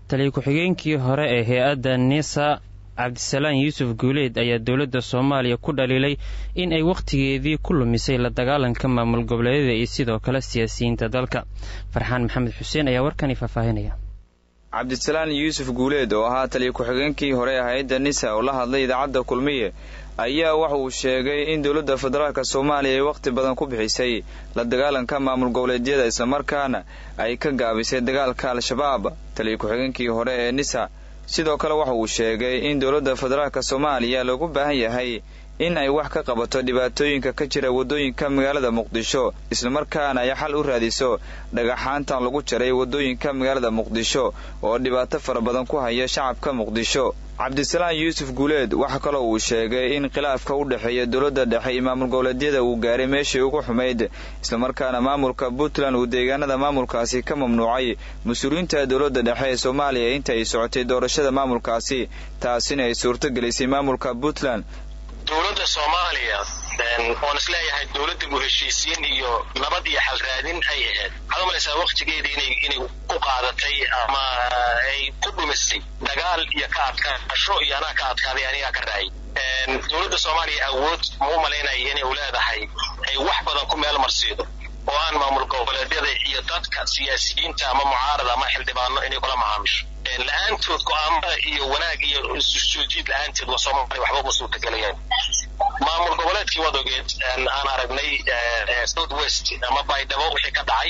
taliya ku-xigeenkii hore ee hay-adda nisa cabdisalaan yuusuf guuleed ayaa dowladda soomaaliya ku dhaliilay in ay wakhtigeedii ku lumisay la dagaalanka maamul goboleedyada iyo sidoo kale siyaasiyiinta dalka farxaan maxamed xuseen ayaa warkani faahfaahinaya cabdisalaan yuusuf guuleed oo ahaa taliya ku-xigeenkii hore ee hay-adda nisa oo la hadlay idaacadda kulmiye ayaa waxa uu sheegay in dowladda federaalk soomaaliya ay wakhti badan ku bixisay la dagaalanka maamul goboleedyada islamarkaana ay ka gaabisay dagaalka al-shabaab taliya ku-xigeenkii hore ee nisa sidoo kale waxa uu sheegay in dowladda federaalk soomaaliya loogu baahan yahay in ay wax ka qabato dhibaatooyinka ka jira waddooyinka magaalada muqdisho islamarkaana ay xal u raadiso dhagaxaantan lagu jaray waddooyinka magaalada muqdisho oo dhibaato fara badan ku haya shacabka muqdisho cabdisalaan yuusuf guuleed waxa kaloo uu sheegay in khilaafka u dhexeeya dowladda dhexe iyo maamul goboleedyada uu gaaray meeshii ugu xumayd islamarkaana maamulka puntland uu deegaanada maamulkaasi ka mamnuucay mas-uuliyiinta dowladda dhexe ee soomaaliya inta ay socotay doorashada maamulkaasi taasina ay suurto gelisay maamulka puntland dowladda soomaaliya oon isleeyahay dowladda u heshiisiin iyo nabad iyo xal raadin ay ahayd waxaad umalaysaa waktigeedii inay inay ku qaadatay ama ay ku dhumisay dagaal iyo ka adkaasho iyo anaa ka adkaaday anigaa ka raayay dowladda soomaaliya awood ma u malaynaya inay u leedahay ay wax badan ku meel marsiido oo aan maamul goboleedyada iyo dadka siyaasiyiinta ama mucaarada ama xildhibaano inay kula macaamisho la-aantood go-aamada iyo wanaag iyo isusoojiid la-aanteed waa soomaaliya waxba uma suurtagelayaan maamul goboleedkii waad ogeed aan aragnay south west ama baydhabo wixii ka dhacay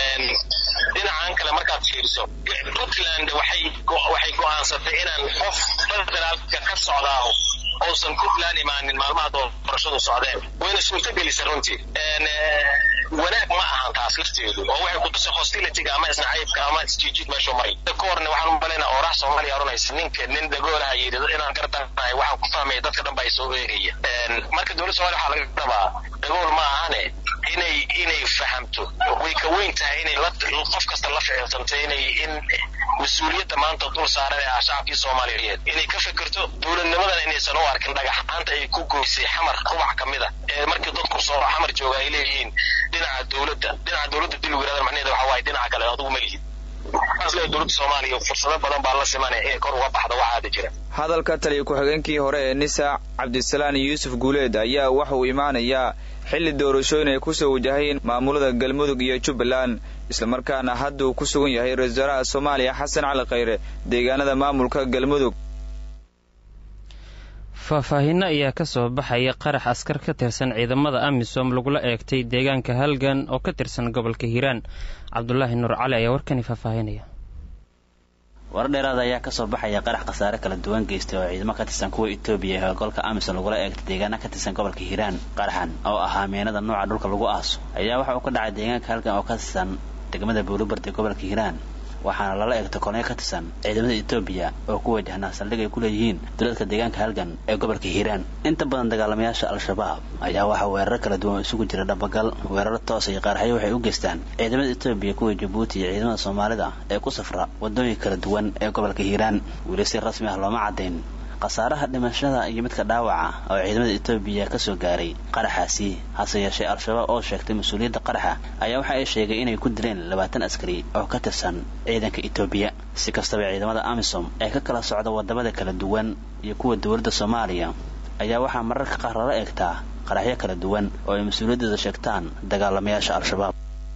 dhinacan kale markaad fiiriso puntland waxay waxay go-aansatay inaan qof federaalka ka socdaaho uusan puntland imaanin maalmaha doorashadu socdeen wayna suurtagelisay runtii wanaag ma ahan taas lafteedu oo waxay kutusay hostilityga ama isnacaybka ama isjiijid meeshu maray ka horna waxaan u malaynaa oorax soomaaliya oranaysa ninka nin dagoolaha yidhi inaan gartanahay waxaan ku fahmaya dadka dhan baa isoo eegaya marka dowladda somalia waxaa laga rabaa dagool ma ahane inay inay fahamto way ka weyn tahay inay qof kasta la ficilsanto inay in mas-uuliyadda maanta dul saaran ee ah shacabkii soomaaliyeed inay ka fikirto dowladnimadan inaysan u arkin dhagaxaanta ay ku goysay xamar rubax ka mid a ee markii dadku soo xamar jooga ay leeyihiin dhinaca dowladda dhinaca dowladda dil yirahdan macnaheeda waxa waaye dhinaca kale adigu ma lihid aslee dowladda soomaaliya fursado badan baa la simanaya inay kor uga baxda waxaa hadda jira hadalka taliya ku-xigeenkii hore ee nisa cabdisalaan yuusuf guuleed ayaa waxa uu imaanayaa xilli doorashooyin ay kusoo wajahayeen maamulada galmudug iyo jubbaland islamarkaana hadda uu ku sugan yahay ra-isul wasaaraha soomaaliya xasan cali khayre deegaanada maamulka galmudug faahfaahinno ayaa ka soo baxaya qarax askar ka tirsan ciidamada amisom lagula eegtay deegaanka halgan oo ka tirsan gobolka hiiraan cabdulaahi nuur cali ayaa warkani faahfaahinaya warar dheeraada ayaa kasoo baxaya qarax khasaare kala duwan geystay oo ciidamo ka tirsan kuwa etoobiya ee howlgalka amisom lagula eegtay deegaana ka tirsan gobolka hiiraan qaraxan oo ahaa meenada nooca dhulka lagu aaso ayaa waxa uu ka dhacay deegaanka halgan oo ka tirsan degmada buulubard ee gobolka hiiraan waxaana lala eegtay kolonyo ka tirsan ciidamada etoobiya oo ku wajahnaa saldhig ay ku leeyihiin duladka deegaanka halgan ee gobolka hiiraan inta badan dagaalamayaasha al-shabaab ayaa waxaa weeraro kala duwan isugu jira dhabagal weeraro toosa iyo qaaraxyo waxay u geystaan ciidamada etoobiya kuwa jabuuti iyo ciidamada soomaalida ee ku safra wadooyinka kala duwan ee gobolka hiiraan weli si rasmi ah looma caddayn khasaaraha dhimashada iyo midka dhaawaca oo ciidamada etoobiya kasoo gaaray qaraxaasi hase yeeshee al-shabaab oo sheegtay mas-uuliyadda qaraxa ayaa waxa ay sheegay inay ku dileen labaatan askari oo ka tirsan ciidanka etoobiya si kastaba ciidamada amisom ee ka kala socda wadamada kala duwan iyo kuwa dowladda soomaaliya ayaa waxaa mararka qaar lala eegtaa qaraxyo kala duwan oo ay mas-uuliyadooda sheegtaan dagaalamayaasha al-shabaab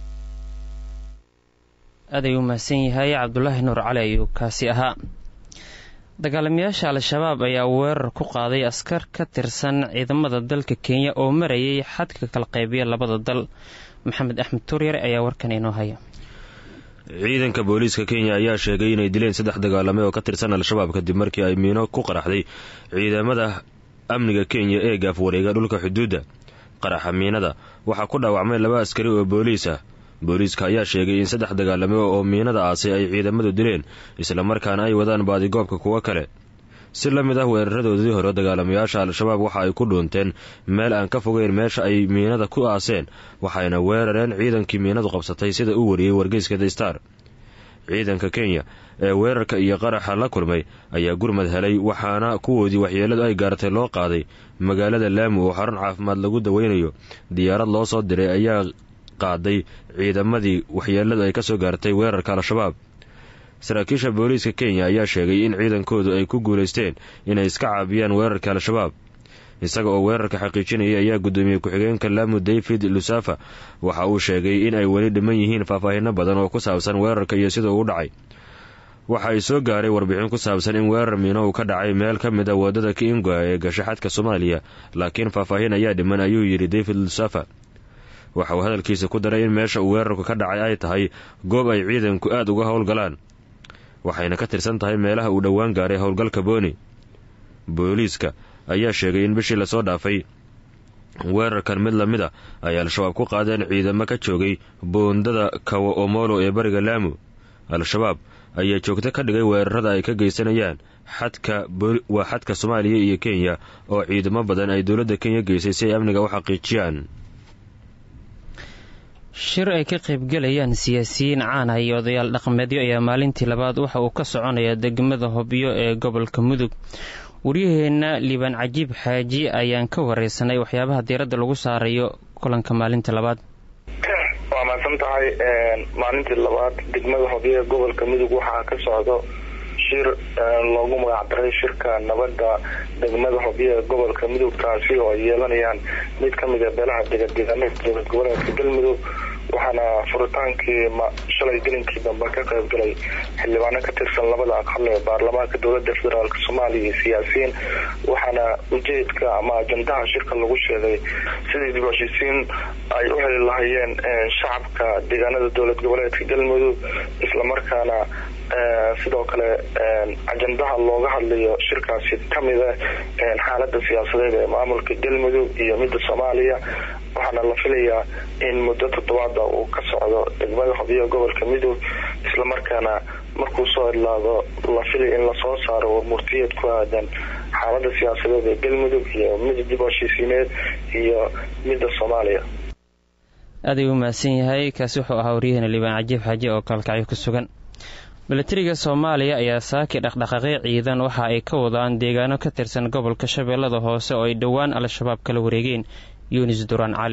aaday u mahadsan yahay cabdulaahi nuur cali ayuu kaasi ahaa dagaalamayaasha al-shabaab ayaa weerar ku qaaday askar ka tirsan ciidamada dalka kenya oo marayay xadka kala qaybiya labada dal maxamed axmed tuuryare ayaa warkan inoo haya ciidanka booliiska kenya ayaa sheegay inay dileen saddex dagaalame oo ka tirsan al-shabaab kadib markii ay miino ku qaraxday ciidamada amniga kenya ee gaaf wareega dhulka xuduudda qaraxa miinada waxaa ku dhaawacmay laba askari oo booliis ah booliiska ayaa sheegay in saddex dagaalame oo miinada aasay ay ciidamadu dileen islamarkaana ay wadaan baadigoobka kuwo kale si la mid ah weeraradoodii hore dagaalamayaasha al-shabaab waxa ay ku dhuunteen meel aan ka fogeyn meesha ay miinada ku aaseen waxayna weerareen ciidankii miinadu qabsatay sida uu wariyey wargeyska the star ciidanka kenya ee weerarka iyo qaraxa la kulmay ayaa gurmad helay waxaana kuwoodii waxyeeladu ay gaartay loo qaaday magaalada laamu oo xarun caafimaad lagu daweynayo diyaarad loo soo diray ayaa qaaday ciidamadii waxyeeladu ay kasoo gaartay weerarka al-shabaab saraakiisha booliiska kenya ayaa sheegay in ciidankoodu ay ku guulaysteen inay iska caabiyaan weerarka al-shabaab isaga oo weerarka xaqiijinaya ayaa gudoomiyey ku-xigeenka lamu david lusafa waxa uu sheegay in ay weli dhiman yihiin faahfaahino badan oo ku saabsan weerarka iyo sida uu dhacay waxa ay soo gaaray warbixin ku saabsan in weerar miino uu ka dhacay meel ka mid a wadada kiinga ee gasha xadka soomaaliya laakiin faahfaahin ayaa dhiman ayuu yidhi david lusafa waxa uu hadalkiisa ku daray in meesha uu weerarku ka dhacay ay tahay goob ay ciidanku aada uga howlgalaan waxayna ka tirsan tahay meelaha uu dhowaan gaaray howlgalka booni booliiska ayaa sheegay in bishii lasoo dhaafay weerarkan mid lamid a ay al-shabaab ku qaadeen ciidamo ka joogay boondada kawa omolo ee bariga laamu al-shabaab ayaa joogto ka dhigay weerarada ay ka geysanayaan xadka waa xadka soomaaliya iyo kenya oo ciidamo badan ay dowladda kenya geysay si ay amniga u xaqiijiyaan shir ay ka qaybgelayaan siyaasiyiin caana iyo odayaal dhaqameedyo ayaa maalintii labaad waxa uu ka soconaya degmada hobyo ee gobolka mudug waryaheenna liibaan cajiib xaaji ayaan ka wareysanay waxyaabaha diiradda lagu saarayo kulanka maalinta labaad waa mahadsan tahay maalintii labaad degmada hobyo ee gobolka mudug waxaa ka socdo shir loogu magacdaray shirka nabadda degmada hobyo ee gobolka mudug taasi oo ay yeelanayaan mid ka mid a beelaha degadeegaanada dowlad goboleedka galmudug waxaana furitaankii shalay gelinkii dambe ka qaybgalay xildhibaano ka tirsan labada aqal ee baarlamaanka dowlada federaalk soomaaliya iyo siyaasiyiin waxaana ujeedka ama ajandaha shirka lagu sheegay sidii dib heshiisiin ay u heli lahayeen shacabka deegaanada dowlad goboleedka galmudug islamarkaana sidoo kale ajandaha looga hadlayo shirkaasi kamida xaalada siyaasadeed ee maamulka galmudug iyo midda soomaaliya waxaana la filayaa in muddo toddobaada uu ka socdo degmada hobyo gobolka midug islamarkaana markuu soo idlaado la filaya in lasoo saaro warmurtiyeed ku aadan xaalada siyaasadeed ee galmudug iyo midda dib heshiisiineed iyo midda soomaaliya aad ayuu umahadsan yahay kaasi wuxuu ahaa waryaheena liibaan cajiib xaaji oo kalkacyo ku sugan milatariga soomaaliya ayaa saaki dhaqdhaqaaqyo ciidan waxa ay ka wadaan deegaano ka tirsan gobolka shabeellada hoose oo ay dhowaan al-shabaab kala wareegeen yunis duraan cali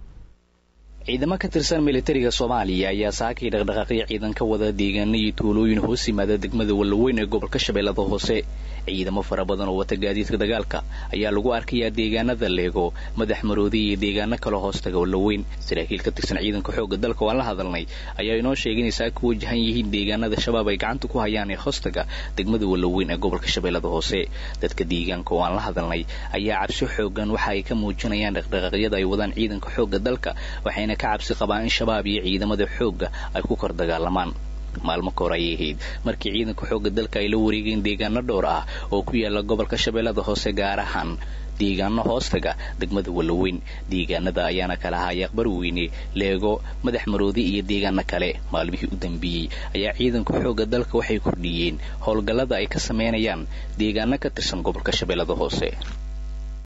ciidamo ka tirsan militariga soomaaliya ayaa saakii dhaqdhaqaaqyo ciidan ka wada deegaano iyo tuulooyin hoos yimaada degmada wallaweyn ee gobolka shabeellada hoose ciidamo fara badan oo wata gaadiidka dagaalka ayaa lagu arkayaa deegaanada leego madax maroodi iyo deegaano kale hoostaga wallaweyn saraakiil ka tirsan ciidanka xoogga dalka oo aan la hadalnay ayaa inoo sheegay inay saaka ku wajahan yihiin deegaanada shabaab ay gacanta ku hayaan ee hoostaga degmada wallaweyn ee gobolka shabeellada hoose dadka deegaanka oo aan la hadalnay ayaa cabsi xoogan waxa ay ka muujinayaan dhaqdhaqaaqyada ay wadaan ciidanka xoogga dalka waxayna ka cabsi qabaan in shabaab iyo ciidamada xoogga ay ku kor dagaalamaan maalmo ka hor ayay ahayd markii ciidanka xoogga dalka ay la wareegeen deegaano dhowr ah oo ku yaala gobolka shabeellada hoose gaar ahaan deegaano hoostaga degmada wallaweyn deegaanada ayaana kala ahaa yaaqbar weyne leego madax maroodi iyo deegaano kale maalmihii u dambeeyey ayaa ciidanka xoogga dalka waxay kordhiyeen howlgallada ay ka sameynayaan deegaano ka tirsan gobolka shabeellada hoose